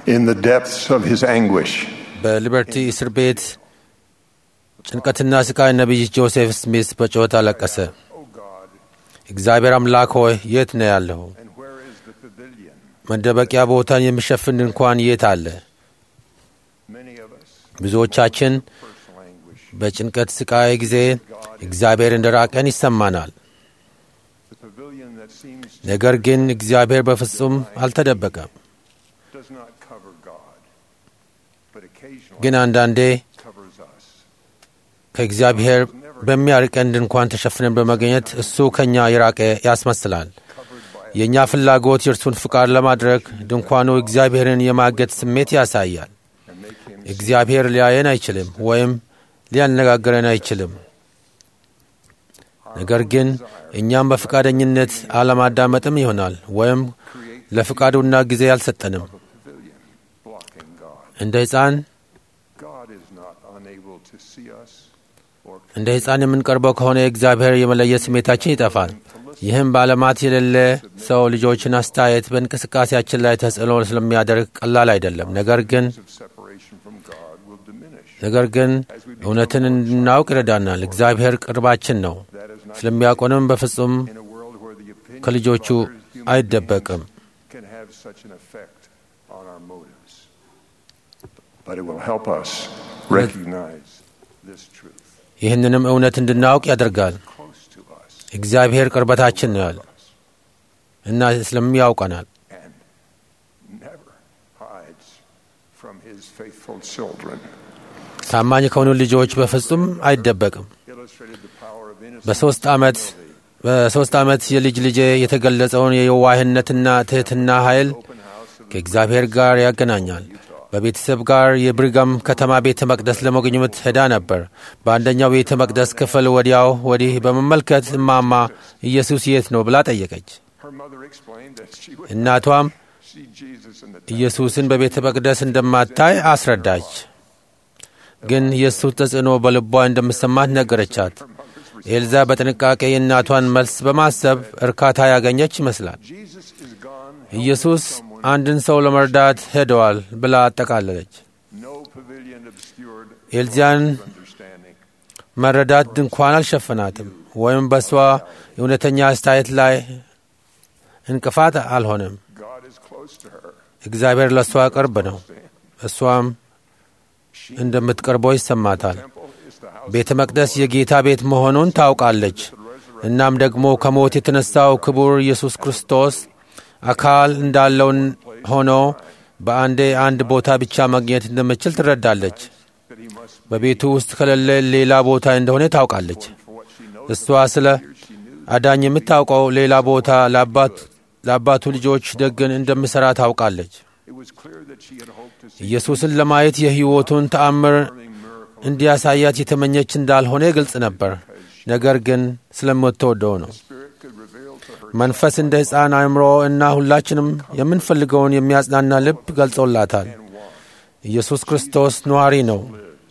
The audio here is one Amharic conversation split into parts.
in the depths of his anguish. በሊበርቲ እስር ቤት ጭንቀትና ስቃይ ነቢይ ጆሴፍ ስሚስ በጩኸት አለቀሰ። O God, እግዚአብሔር አምላክ ሆይ የት ነው ያለሁ? and where is the pavilion? መደበቂያ ቦታን የሚሸፍን ድንኳን የት አለ? Many of us, ብዙዎቻችን personal anguish. በጭንቀት ስቃይ ጊዜ እግዚአብሔር እንደ ራቀን ይሰማናል። The pavilion that seems ነገር ግን እግዚአብሔር በፍጹም አልተደበቀም። does not cover God, but occasionally ግን አንዳንዴ covers us. ከእግዚአብሔር በሚያርቀን ድንኳን ተሸፍነን በመገኘት እሱ ከእኛ የራቀ ያስመስላል። Covered by የእኛ ፍላጎት የእርሱን ፍቃድ ለማድረግ ድንኳኑ እግዚአብሔርን የማገድ ስሜት ያሳያል። and make him እግዚአብሔር ሊያየን አይችልም ወይም ሊያነጋግረን አይችልም። ነገር ግን እኛም በፈቃደኝነት አለማዳመጥም ይሆናል ወይም create ለፍቃዱና ጊዜ አልሰጠንም። a pavilion blocking God. እንደ ሕፃን God is not unable to see us or እንደ ሕፃን የምንቀርበው ከሆነ እግዚአብሔር የመለየት ስሜታችን ይጠፋል። ይህም በዓለማት የሌለ ሰው ልጆችን አስተያየት በእንቅስቃሴያችን ላይ ተጽዕኖ ስለሚያደርግ ቀላል አይደለም። ነገር ግን of separation from God will diminish. ነገር ግን እውነትን እንድናውቅ ይረዳናል። እግዚአብሔር ቅርባችን ነው። That is not ስለሚያውቁንም በፍጹም in a world where the opinion ከልጆቹ of others, human አይደበቅም። beings can have such an effect on our motives. But it will help us recognize this truth ይህንንም እውነት እንድናውቅ ያደርጋል። close to us እግዚአብሔር ቅርበታችን ነው ያለ እና ስለሚያውቀናል። and never hides from his faithful children. ታማኝ ከሆኑ ልጆች በፍጹም አይደበቅም። Illustrated the power of innocence በሦስት ዓመት በሦስት ዓመት የልጅ ልጄ የተገለጸውን የየዋህነትና ትሕትና ኃይል open house of ከእግዚአብሔር ጋር ያገናኛል። በቤተሰብ ጋር የብሪጋም ከተማ ቤተ መቅደስ ለመጎብኘት ሄዳ ነበር። በአንደኛው ቤተ መቅደስ ክፍል ወዲያው ወዲህ በመመልከት እማማ ኢየሱስ የት ነው ብላ ጠየቀች። her mother explained that she would እናቷም see Jesus in the temple. ኢየሱስን በቤተ መቅደስ እንደማታይ አስረዳች። ግን የእሱ ተጽዕኖ በልቧ እንደምሰማት ነገረቻት። ኤልዛ በጥንቃቄ የእናቷን መልስ በማሰብ እርካታ ያገኘች ይመስላል። Jesus is gone. ኢየሱስ አንድን ሰው ለመርዳት ሄደዋል ብላ አጠቃለለች። No pavilion obscured ኤልዛን understanding. መረዳት ድንኳን አልሸፈናትም ወይም በእሷ የእውነተኛ አስተያየት ላይ እንቅፋት አልሆነም። God is close to her. እግዚአብሔር ለእሷ ቅርብ ነው። እሷም እንደምትቀርበው ይሰማታል። Temple is the house ቤተ መቅደስ የጌታ ቤት መሆኑን ታውቃለች። እናም ደግሞ ከሞት የተነሳው ክቡር ኢየሱስ ክርስቶስ አካል እንዳለውን ሆኖ በአንዴ አንድ ቦታ ብቻ ማግኘት እንደምችል ትረዳለች። that he must በቤቱ ውስጥ ከሌለ ሌላ ቦታ እንደሆነ ታውቃለች። for what she knows. እሷ ስለ አዳኝ የምታውቀው ሌላ ቦታ ለአባት- ለአባቱ ልጆች ደግን እንደምሠራ ታውቃለች። It was clear that she had hoped to see ኢየሱስን ለማየት የሕይወቱን ተአምር a miracle. እንዲያሳያት የተመኘች እንዳልሆነ ግልጽ ነበር። ነገር ግን ስለምትወደው ነው። Spirit could reveal to her መንፈስ እንደ ሕፃን አእምሮ እና ሁላችንም የምንፈልገውን የሚያጽናና ልብ ገልጾላታል። ኢየሱስ ክርስቶስ ነዋሪ ነው፣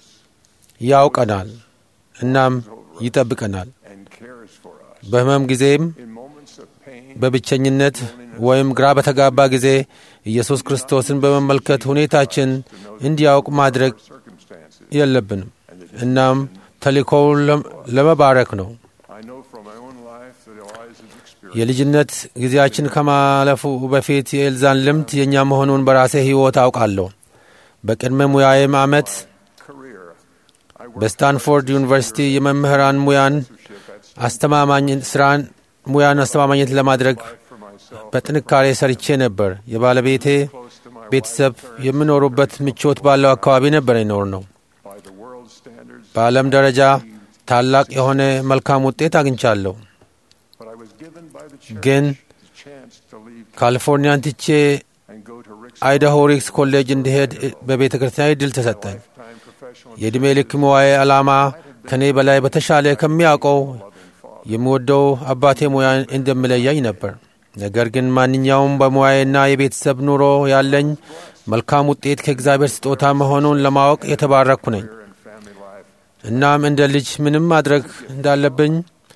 ያውቀናል፣ እናም ይጠብቀናል። and cares for us. በሕመም ጊዜም In moments of pain, በብቸኝነት ወይም ግራ በተጋባ ጊዜ ኢየሱስ ክርስቶስን በመመልከት ሁኔታችን እንዲያውቅ ማድረግ circumstances. የለብንም። እናም ተልእኮውን ለም- ለመባረክ ነው። I know from my own life that Eliza's experience የልጅነት ጊዜያችን ከማለፉ በፊት የኤልዛን ልምድ የእኛ መሆኑን በራሴ ሕይወት አውቃለሁ። በቅድመ ሙያዬም ዓመት career. I worked በስታንፎርድ ዩኒቨርሲቲ የመምህራን ሙያን አስተማማኝ ስራን ሙያን አስተማማኝነት ለማድረግ for myself በጥንካሬ ሰርቼ ነበር። የባለቤቴ close to my ቤተሰብ የሚኖሩበት ምቾት ባለው አካባቢ ነበር ይኖር ነው። by the world's standards, በዓለም ደረጃ ታላቅ የሆነ መልካም ውጤት አግኝቻለሁ። but I was given by the church ግን the chance to leave ካሊፎርኒያን ትቼ and go to Rick's አይዳሆ ሪክስ ኮሌጅ እንዲሄድ በቤተ ክርስቲያን እድል ተሰጠኝ። lifetime professional የዕድሜ ልክ ሙያዬ ዓላማ ከእኔ በላይ በተሻለ ከሚያውቀው የምወደው አባቴ ሙያ እንደምለያኝ ነበር። ነገር ግን ማንኛውም በሙያዬና የቤተሰብ ኑሮ ያለኝ መልካም ውጤት ከእግዚአብሔር ስጦታ መሆኑን ለማወቅ የተባረኩ ነኝ። and family life. እናም እንደ ልጅ ምንም ማድረግ እንዳለብኝ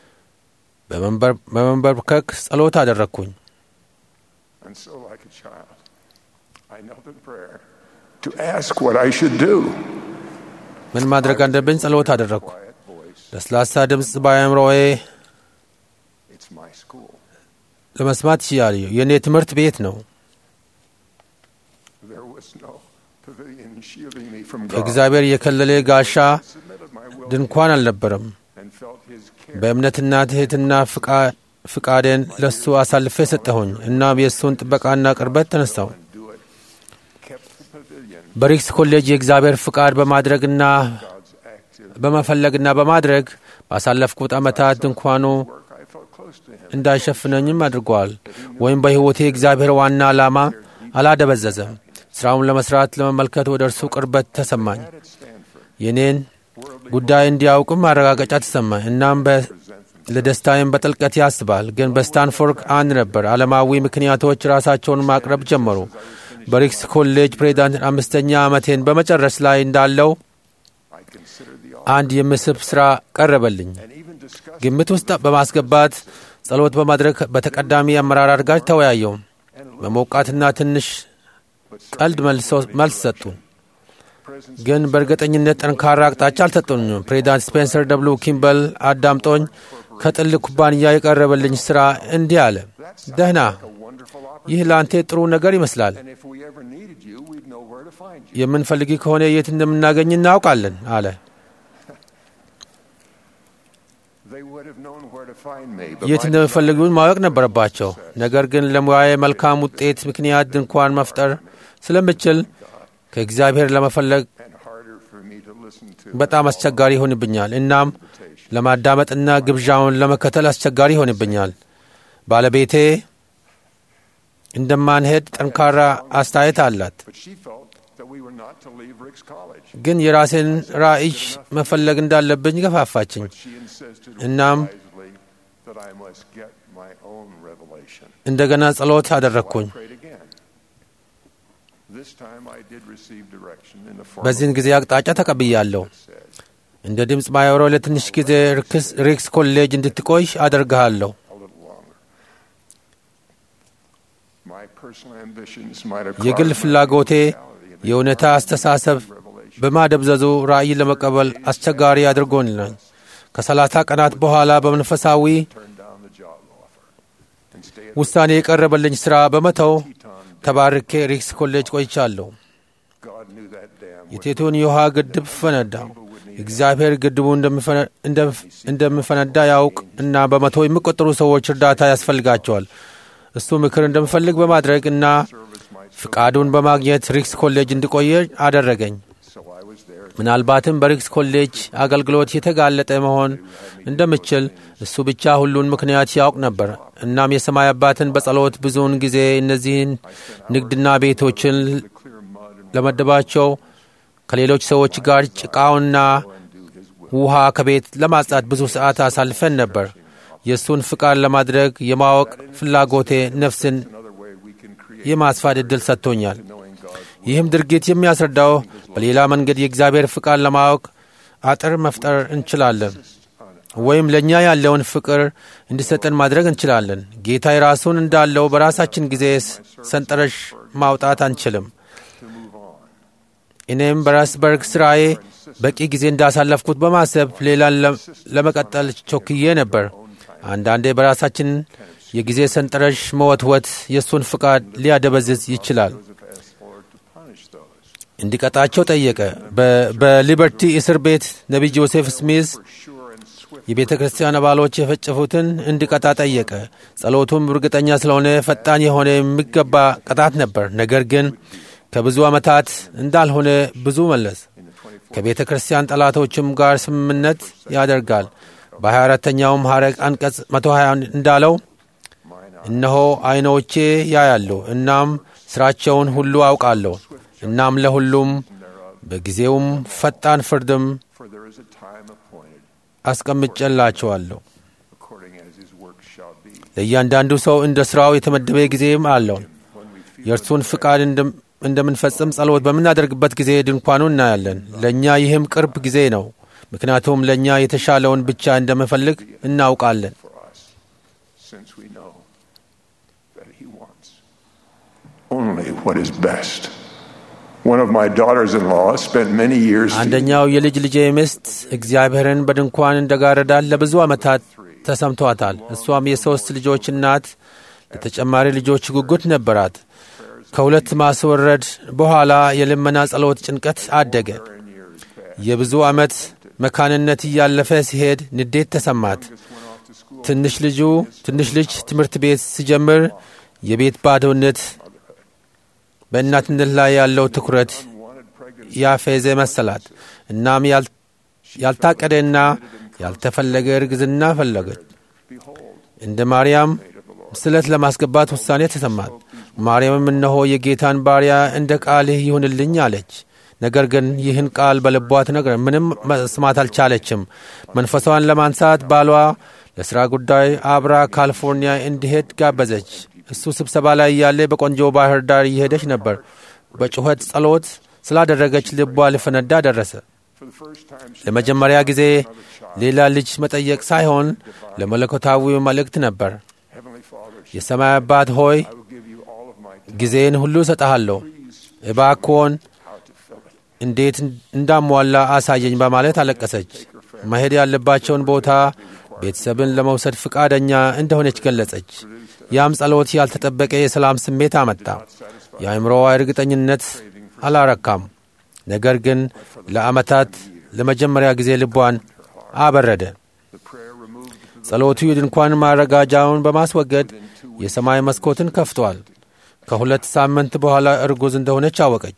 በመንበር- በመንበርከክ ጸሎት አደረግኩኝ። And so, like a child, I knelt in prayer to ask what I should do. ምን ማድረግ አለብኝ ጸሎት አደረግኩ። Quiet voice. ለስላሳ ድምፅ በአእምሮዬ It's my school. ለመስማት ይችላል። የእኔ ትምህርት ቤት ነው። There was no pavilion shielding me from God. ከእግዚአብሔር የከለለ ጋሻ I submitted my will ድንኳን አልነበረም። and felt His care. በእምነትና ትሕትና ፍቃ- ፍቃዴን ለሱ አሳልፌ ሰጠሁኝ። እናም የእሱን ጥበቃና ቅርበት ተነሳው። and do it. Kept the pavilion. በሪክስ ኮሌጅ የእግዚአብሔር ፍቃድ በማድረግና God's active በመፈለግና በማድረግ ባሳለፍኩት ዓመታት ድንኳኑ work. I felt close to Him. እንዳይሸፍነኝም አድርጓል። ወይም በሕይወቴ የእግዚአብሔር ዋና ዓላማ አላደበዘዘም። ሥራውን ለመሥራት ለመመልከት ወደ እርሱ ቅርበት ተሰማኝ። Had at Stanford. የኔን Worldly ጉዳይ እንዲያውቅም ማረጋገጫ ተሰማኝ። እናም በ- presents ለደስታዬም በጥልቀት ያስባል። ግን በስታንፎርድ አንድ ነበር። ዓለማዊ ምክንያቶች ራሳቸውን ማቅረብ ጀመሩ። በሪክስ ኮሌጅ ፕሬዚዳንት አምስተኛ ዓመቴን በመጨረስ ላይ እንዳለው I considered the አንድ የምስብ ሥራ ቀረበልኝ። and even discussed ግምት ውስጥ በማስገባት ጸሎት በማድረግ በተቀዳሚ አመራር ጋር ተወያየው። በሞቃትና ትንሽ ቀልድ መልሶ- መልስ ሰጡ። presence ግን በእርግጠኝነት ጠንካራ አቅጣጫ አልሰጡኝም። ፕሬዚዳንት ስፔንሰር ደብሉ ኪምበል አዳምጦኝ ከጥል ኩባንያ የቀረበልኝ ሥራ እንዲህ አለ። ደህና፣ a wonderful opportunity. ይህ ለአንተ ጥሩ ነገር ይመስላል። And if we ever needed you, we'd know where to find you. የምንፈልግ ከሆነ የት እንደምናገኝ እናውቃለን አለ። They would have known where to find me. But የት my እንደሚፈልጉን ማወቅ ነበረባቸው። ነገር ግን ለሙያዬ መልካም ውጤት ምክንያት ድንኳን መፍጠር ስለምችል ከእግዚአብሔር ለመፈለግ and harder for me to listen to በጣም አስቸጋሪ ይሆንብኛል። እናም ለማዳመጥና ግብዣውን ለመከተል አስቸጋሪ ይሆንብኛል። ባለቤቴ እንደማንሄድ ጠንካራ አስተያየት አላት። But she felt that we were not to leave Rick's College. ግን የራሴን ራዕይ መፈለግ እንዳለብኝ ገፋፋችኝ። She insisted እናም wisely that I must get my own revelation. እንደገና ጸሎት አደረግኩኝ። I prayed again. This time I did receive direction in the form በዚህን ጊዜ አቅጣጫ ተቀብያለሁ። that said, እንደ ድምፅ ማየሮ ለትንሽ ጊዜ ርክስ- ሪክስ ኮሌጅ እንድትቆይ አደርግሃለሁ። a little longer. My personal ambitions might have የግል crossed my ፍላጎቴ reality and የእውነታ አስተሳሰብ revelation. በማደብዘዙ ራእይ ለመቀበል አስቸጋሪ አድርጎኛል። ከሰላሳ ቀናት በኋላ በመንፈሳዊ Turned down the job offer and stayed ውሳኔ የቀረበልኝ ሥራ በመተው at Teton. ተባርኬ ሪክስ ኮሌጅ ቆይቻለሁ። God knew that dam would የቴቱን የውሃ ግድብ ፈነዳ። እግዚአብሔር ግድቡ እንደሚፈነ- እንደም- እንደሚፈነዳ ያውቅ እና በመቶ የሚቆጠሩ ሰዎች እርዳታ ያስፈልጋቸዋል። እሱ ምክር እንደምፈልግ በማድረግ እና service might ፍቃዱን በማግኘት ሪክስ ኮሌጅ እንዲቆየ አደረገኝ። so I was there ምናልባትም በሪክስ ኮሌጅ አገልግሎት የተጋለጠ መሆን እንደምችል እሱ ብቻ ሁሉን ምክንያት ያውቅ ነበር። እናም የሰማይ አባትን በጸሎት ብዙውን ጊዜ እነዚህን ንግድና ቤቶችን the clear mud and ለመደባቸው ከሌሎች ሰዎች ጋር ጭቃውና undo his will. ውሃ ከቤት ለማጽዳት ብዙ ሰዓት አሳልፈን ነበር። የእሱን ፍቃድ ለማድረግ የማወቅ ፍላጎቴ ነፍስን Another way we can create የማስፋት ዕድል ሰጥቶኛል። knowing God's ይህም ድርጊት የሚያስረዳው በሌላ መንገድ የእግዚአብሔር ፍቃድ ለማወቅ አጥር መፍጠር እንችላለን፣ ወይም ለእኛ ያለውን ፍቅር እንዲሰጠን ማድረግ እንችላለን። ጌታ የራሱን እንዳለው በራሳችን ጊዜ ሰንጠረዥ ማውጣት አንችልም። to move on. እኔም በራስበርግ ስራዬ በቂ ጊዜ እንዳሳለፍኩት በማሰብ ሌላን ለ- ለመቀጠል ቾክዬ ነበር። አንዳንዴ በራሳችን የጊዜ ሰንጠረዥ መወትወት የእሱን ፍቃድ ሊያደበዝዝ ይችላል። Joseph asked the Lord to punish those እንዲቀጣቸው ጠየቀ። በ- በሊበርቲ እስር ቤት ነቢይ ጆሴፍ ስሚዝ for sure and swift የቤተ ክርስቲያን አባሎች የፈጨፉትን እንዲቀጣ ጠየቀ። ጸሎቱም እርግጠኛ ስለሆነ ፈጣን የሆነ የሚገባ ቅጣት ነበር። ነገር ግን ከብዙ ዓመታት እንዳልሆነ ብዙ መለስ። in the 24th ከቤተ ክርስቲያን ጠላቶችም ጋር ስምምነት ያደርጋል። በ24ተኛውም ሐረግ አንቀጽ 120 እንዳለው mine እነሆ ዐይኖቼ ያያሉ፣ እናም ሥራቸውን ሁሉ አውቃለሁ። እናም ለሁሉም በጊዜውም ፈጣን ፍርድም for there is a time appointed አስቀምጬላቸዋለሁ። according as his work shall be. ለእያንዳንዱ ሰው እንደ ሥራው የተመደበ ጊዜም አለው። When we feel የእርሱን ፍቃድ እንደም- እንደምንፈጽም ጸሎት በምናደርግበት ጊዜ ድንኳኑ እናያለን። ለእኛ ይህም ቅርብ ጊዜ ነው፣ ምክንያቱም ለእኛ የተሻለውን ብቻ እንደምፈልግ እናውቃለን። for us, since we know that he wants only what is best. One of my daughters in law spent many years አንደኛው የልጅ ልጄ ሚስት እግዚአብሔርን በድንኳን እንደጋረዳት ለብዙ ዓመታት ተሰምቷታል። እሷም የሦስት ልጆች እናት ለተጨማሪ ልጆች ጉጉት ነበራት። ከሁለት ማስወረድ በኋላ የልመና ጸሎት ጭንቀት አደገ። የብዙ ዓመት መካንነት እያለፈ ሲሄድ ንዴት ተሰማት። ትንሽ ልጁ ትንሽ ልጅ ትምህርት ቤት ሲጀምር የቤት ባዶነት በእናትነት ላይ ያለው ትኩረት ያፌዘ መሰላት። እናም ያልታቀደና ያልተፈለገ እርግዝና ፈለገች። እንደ ማርያም ስለት ለማስገባት ውሳኔ ተሰማት። ማርያምም እነሆ የጌታን ባሪያ እንደ ቃልህ ይሁንልኝ አለች። ነገር ግን ይህን ቃል በልቧ ትነግረ ምንም መስማት አልቻለችም። መንፈሷን ለማንሳት ባሏ ለሥራ ጉዳይ አብራ ካሊፎርኒያ እንዲሄድ ጋበዘች። እሱ ስብሰባ ላይ እያለ በቆንጆ ባህር ዳር እየሄደች ነበር። በጩኸት ጸሎት ስላደረገች ልቧ ሊፈነዳ ደረሰ። ለመጀመሪያ ጊዜ ሌላ ልጅ መጠየቅ ሳይሆን ለመለኮታዊ መልእክት ነበር። የሰማይ አባት ሆይ ጊዜን ሁሉ እሰጠሃለሁ፣ እባክዎን እንዴት እንዳሟላ አሳየኝ በማለት አለቀሰች። መሄድ ያለባቸውን ቦታ ቤተሰብን ለመውሰድ ፍቃደኛ እንደሆነች ገለጸች። ያም ጸሎት ያልተጠበቀ የሰላም ስሜት አመጣ። የአእምሮዋ እርግጠኝነት አላረካም፣ ነገር ግን ለዓመታት ለመጀመሪያ ጊዜ ልቧን አበረደ። ጸሎቱ የድንኳን ማረጋጃውን በማስወገድ የሰማይ መስኮትን ከፍቷል። ከሁለት ሳምንት በኋላ እርጉዝ እንደሆነች አወቀች።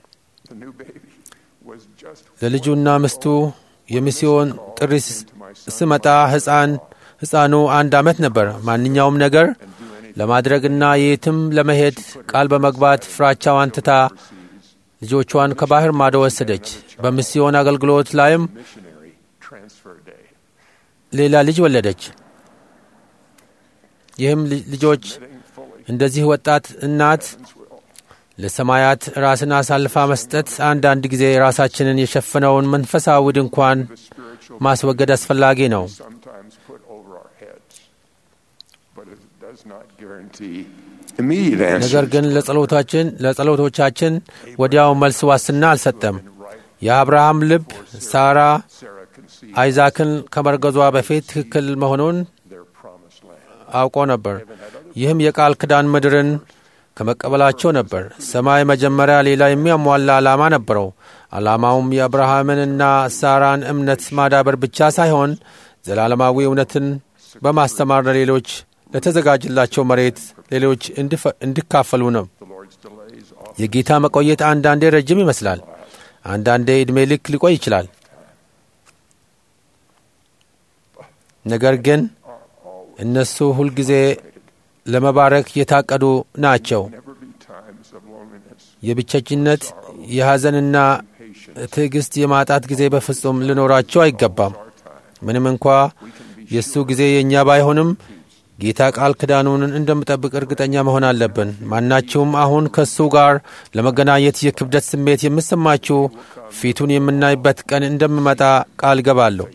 ለልጁና ምስቱ የሚስዮን ጥሪ ስመጣ ሕፃን ሕፃኑ አንድ ዓመት ነበር። ማንኛውም ነገር ለማድረግና የትም ለመሄድ ቃል በመግባት ፍራቻዋን ትታ ልጆቿን ከባህር ማዶ ወሰደች። በሚስዮን አገልግሎት ላይም ሌላ ልጅ ወለደች። ይህም ልጆች እንደዚህ ወጣት እናት ለሰማያት ራስን አሳልፋ መስጠት አንዳንድ ጊዜ ራሳችንን የሸፈነውን መንፈሳዊ ድንኳን ማስወገድ አስፈላጊ ነው። ነገር ግን ለጸሎታችን ለጸሎቶቻችን ወዲያው መልስ ዋስትና አልሰጠም። የአብርሃም ልብ ሳራ አይዛክን ከመርገዟ በፊት ትክክል መሆኑን አውቆ ነበር። ይህም የቃል ኪዳን ምድርን ከመቀበላቸው ነበር። ሰማይ መጀመሪያ ሌላ የሚያሟላ ዓላማ ነበረው። ዓላማውም የአብርሃምንና ሳራን እምነት ማዳበር ብቻ ሳይሆን ዘላለማዊ እውነትን በማስተማር ለሌሎች ለተዘጋጀላቸው መሬት ሌሎች እንዲካፈሉ ነው። የጌታ መቆየት አንዳንዴ ረጅም ይመስላል፣ አንዳንዴ ዕድሜ ልክ ሊቆይ ይችላል። ነገር ግን እነሱ ሁልጊዜ ለመባረክ የታቀዱ ናቸው። የብቸኝነት የሐዘንና ትዕግሥት የማጣት ጊዜ በፍጹም ሊኖራቸው አይገባም። ምንም እንኳ የእሱ ጊዜ የእኛ ባይሆንም ጌታ ቃል ኪዳኑን እንደምጠብቅ እርግጠኛ መሆን አለብን። ማናችሁም አሁን ከእሱ ጋር ለመገናኘት የክብደት ስሜት የምሰማችሁ ፊቱን የምናይበት ቀን እንደምመጣ ቃል ገባለሁ።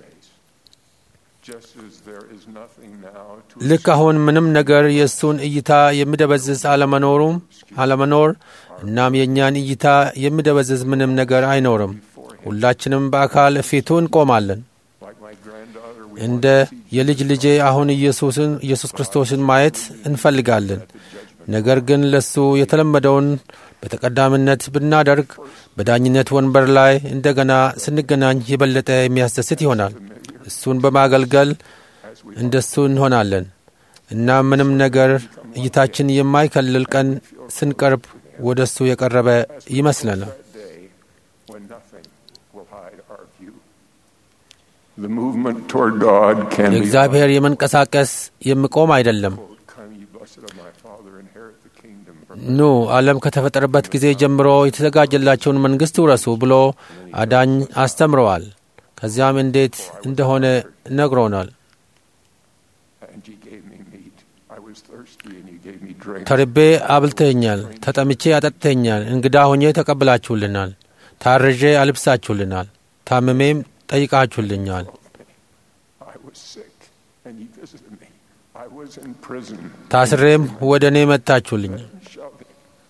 ልክ አሁን ምንም ነገር የእሱን እይታ የሚደበዝዝ አለመኖሩም አለመኖር እናም የእኛን እይታ የሚደበዝዝ ምንም ነገር አይኖርም። ሁላችንም በአካል ፊቱ እንቆማለን። እንደ የልጅ ልጄ አሁን ኢየሱስን ኢየሱስ ክርስቶስን ማየት እንፈልጋለን። ነገር ግን ለሱ የተለመደውን በተቀዳሚነት ብናደርግ በዳኝነት ወንበር ላይ እንደገና ስንገናኝ የበለጠ የሚያስደስት ይሆናል። እሱን በማገልገል እንደሱ እንሆናለን እና ምንም ነገር እይታችን የማይከልል ቀን ስንቀርብ ወደ እሱ የቀረበ ይመስለናል። የእግዚአብሔር የመንቀሳቀስ የሚቆም አይደለም። ኑ ዓለም ከተፈጠረበት ጊዜ ጀምሮ የተዘጋጀላቸውን መንግሥት ውረሱ ብሎ አዳኝ አስተምረዋል። ከዚያም እንዴት እንደሆነ ነግሮናል። ተርቤ አብልተኛል፣ ተጠምቼ አጠጥተኛል፣ እንግዳ ሆኜ ተቀብላችሁልናል፣ ታርዤ አልብሳችሁልናል፣ ታምሜም ጠይቃችሁልኛል። ታስሬም ወደ እኔ መጥታችሁልኝ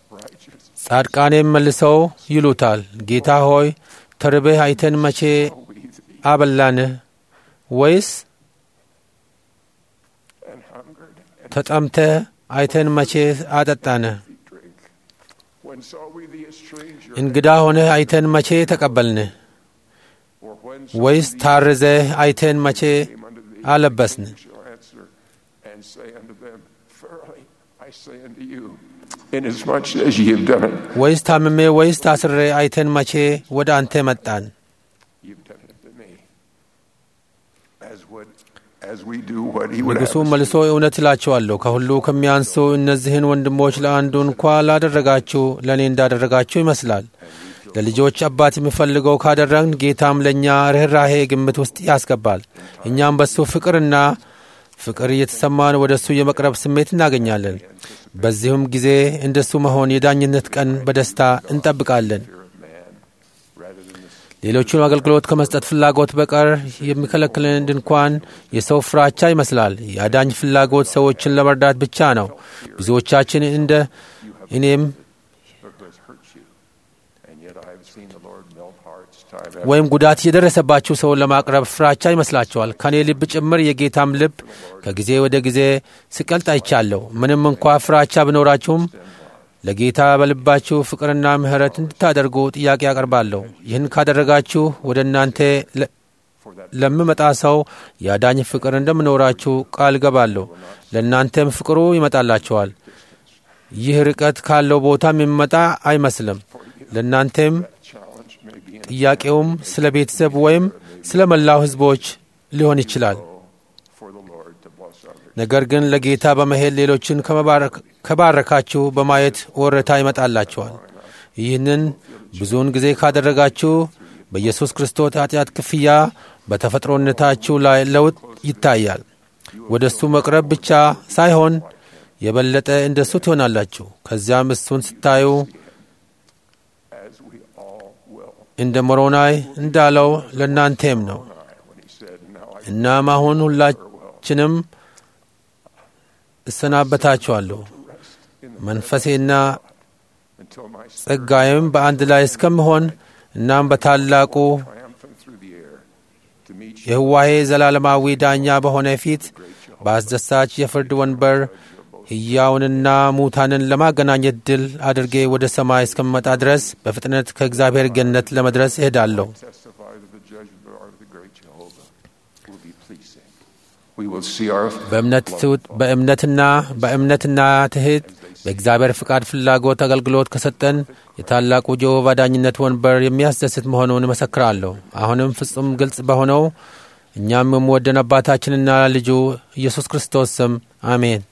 ጻድቃኔም መልሰው ይሉታል፣ ጌታ ሆይ ተርበህ አይተን መቼ አበላንህ? ወይስ and hungered and ተጠምተህ አይተን መቼ አጠጣንህ? drink? When saw we thee a stranger? እንግዳ ሆነህ አይተን መቼ ተቀበልንህ? or when saw ወይስ we thee ታርዘህ አይተን መቼ came unto thee? አለበስን? You shall answer and say unto them, Verily I say unto you, inasmuch as ye have done it, ወይስ ታምሜ ወይስ ታስሬ አይተን መቼ ወደ አንተ መጣን? you've done it to me. As would as we do what he would have ንጉሡ us መልሶ እውነት እላችኋለሁ ከሁሉ ከሚያንሱ እነዚህን ወንድሞች ለአንዱ እንኳ ላደረጋችሁ ለእኔ እንዳደረጋችሁ ይመስላል። ለልጆች አባት የሚፈልገው ካደረግን ጌታም ለእኛ ርኅራሄ ግምት ውስጥ ያስገባል። እኛም በሱ ፍቅርና ፍቅር እየተሰማን ወደ እሱ የመቅረብ ስሜት እናገኛለን። በዚሁም ጊዜ እንደሱ መሆን የዳኝነት ቀን በደስታ እንጠብቃለን። fear of man rather than the ሌሎቹን አገልግሎት ከመስጠት ፍላጎት በቀር የሚከለክለን ድንኳን የሰው ፍራቻ ይመስላል። የአዳኝ ፍላጎት ሰዎችን ለመርዳት ብቻ ነው። ብዙዎቻችን እንደ እኔም who has hurt you. And yet I have seen the Lord melt hearts time after ወይም ጉዳት የደረሰባችሁ ሰውን ለማቅረብ ፍራቻ ይመስላችኋል። ከኔ ልብ ጭምር የጌታም ልብ ከጊዜ ወደ ጊዜ ሲቀልጥ አይቻለሁ። ምንም እንኳ ፍራቻ ቢኖራችሁም ለጌታ በልባችሁ ፍቅርና ምሕረት እንድታደርጉ ጥያቄ አቀርባለሁ። ይህን ካደረጋችሁ ወደ እናንተ ለ- for that ለምመጣ ሰው የአዳኝ ፍቅር እንደምኖራችሁ ቃል ገባለሁ። ለእናንተም ፍቅሩ ይመጣላችኋል። ይህ ርቀት ካለው ቦታም የሚመጣ አይመስልም። ለእናንተም challenge may be in ጥያቄውም ስለ ቤተሰብ ወይም ስለ መላው ሕዝቦች ሊሆን ይችላል። for the Lord to bless others. ነገር ግን ለጌታ በመሄድ ሌሎችን ከመባረክ- ከባረካችሁ በማየት ወረታ ይመጣላችኋል። ይህንን ብዙውን ጊዜ ካደረጋችሁ በኢየሱስ ክርስቶስ ኃጢአት ክፍያ በተፈጥሮነታችሁ ላይ ለውጥ ይታያል። ወደ እሱ መቅረብ ብቻ ሳይሆን የበለጠ እንደ እሱ ትሆናላችሁ። ከዚያም እሱን ስታዩ As we all will. እንደ ሞሮናይ እንዳለው ለእናንተም ነው። When he said, Now I እናም አሁን ሁላችንም እሰናበታችኋለሁ መንፈሴና until my spirit ጸጋዬም በአንድ ላይ እስከምሆን እናም በታላቁ triumphant through the air to meet you. የህዋሄ ዘላለማዊ ዳኛ በሆነ ፊት በአስደሳች የፍርድ ወንበር ሕያውንና ሙታንን ለማገናኘት ድል አድርጌ ወደ ሰማይ እስከምመጣ ድረስ በፍጥነት ከእግዚአብሔር ገነት ለመድረስ እሄዳለሁ። testify that the judgment art of the great Jehovah will be pleasing. We will see our በእምነት ትውት- በእምነትና በእምነትና ትሕት በእግዚአብሔር ፍቃድ ፍላጎት አገልግሎት ከሰጠን የታላቁ ጀሆቫ ዳኝነት ወንበር የሚያስደስት መሆኑን እመሰክራለሁ። አሁንም ፍጹም ግልጽ በሆነው እኛም የምወደን አባታችንና ልጁ ኢየሱስ ክርስቶስ ስም አሜን።